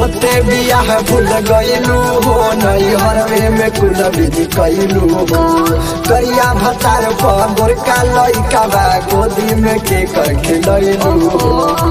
होते बियाह भूल गईलू हो नई हरवे में कुल विधि कैलू हो करिया भतार पर गोरका लइका बा गोदी में के कर खिलैलू हो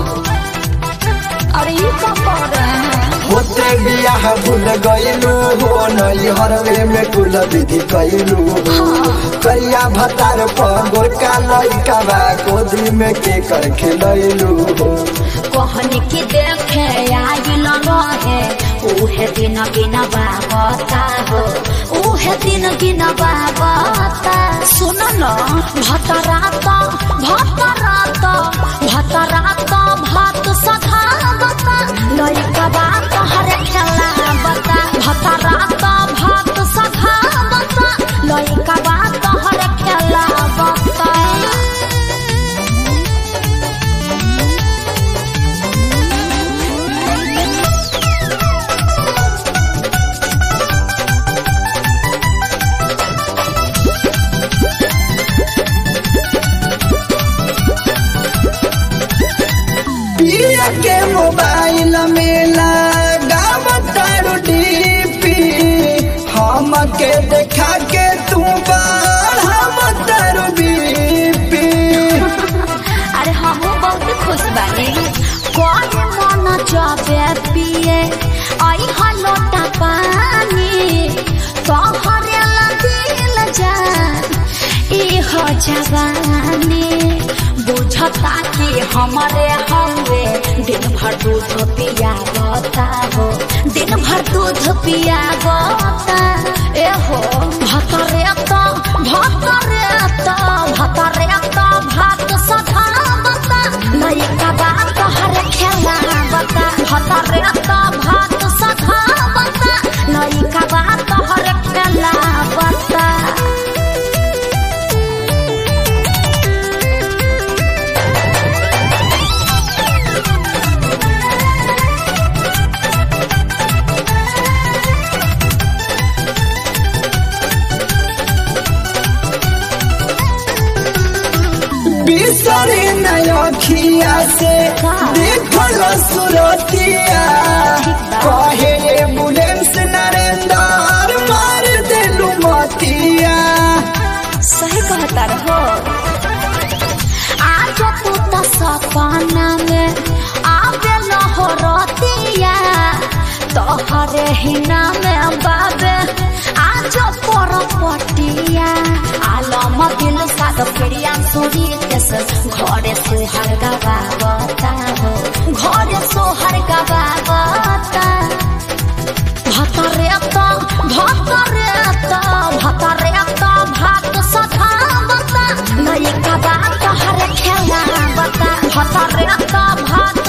अरे ये क्या कर रहे हैं होते बियाह भूल गईलू हो नई हरवे में कुल विधि कैलू हो करिया भतार पर गोरका लइका बा गोदी में के कर खिलैलू हो कहनी की देखे आइल रहे उहे दिन गिन बाबता हो उहे दिन गिन बाबता सुन न भतरात भतरात भतरात भात सधावता लइका बात हर खेला बता भतरात भात सधावता लइका बात हर खेला बता पिया के मोबाइल में लगावतारू डीपी हम के देखा के तू बढ़ावतारू बीपी अरे हम बहुत खुश बानी कोई मन जाबे पिए आई हलोटा पानी तोहरे ला दिल जा ई हो जवानी बुझता कि हमारे हवे दिन भर दूध पिया बता हो दिन भर दूध पिया बता ए हो भतरे तो भतरे तो भतरे तो भात सधा बता लइका बात हर खेला बता भतरे तो भात सधा बता लइका बात हर खेला बता बिसरे नखिया से देखल सुरतिया कहे एम्बुलेंस नरेंद्र मार देलू मतिया सही कहता रहो आज तू तो सपना में आवे न हो रतिया तोहरे ही नाम बाबे आज पर पटिया आलम दिल साद प्रिया सोरी केस घरे सोहर गवावता हो घरे सोहर गवावता भतरे तो भतरे तो भतरे तो भात सधावता लइका बात हर खेला बता भतरे तो भात